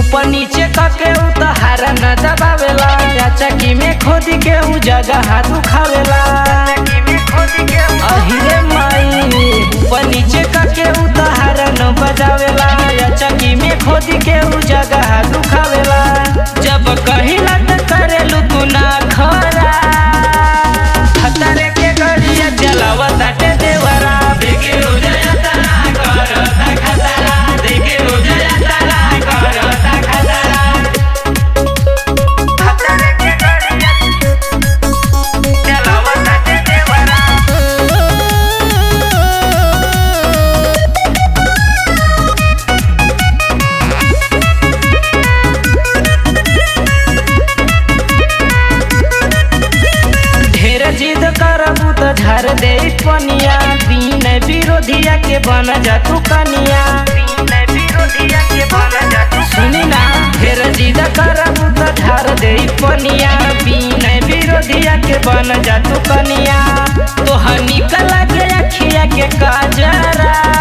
ऊपर नीचे करके उ तहार न दबावेला चकी में खोदी के उ जगह दुखावेला अहिरे माई ऊपर नीचे करके उ तहार न बजावेला चकी में खोदी के उ जगह दुखावेला जब कहिला त करेलू तू ना खरा खतरे के गड़िया चलावा ताटे देवरा देखे रोजा यात्रा करता खतरा देखे रोजा यात्रा करता खतरा खतरे के गड़िया चलावा ताटे देवरा ढेर जिद करबू त झर दे पनिया दीन विरोधिया के बन जा तू कनिया सुनी ना ढेर जिद करबू त झर दे पनिया बीन विरोधिया के बन जा तू कनिया तोहर निकल के अखिया के काजरा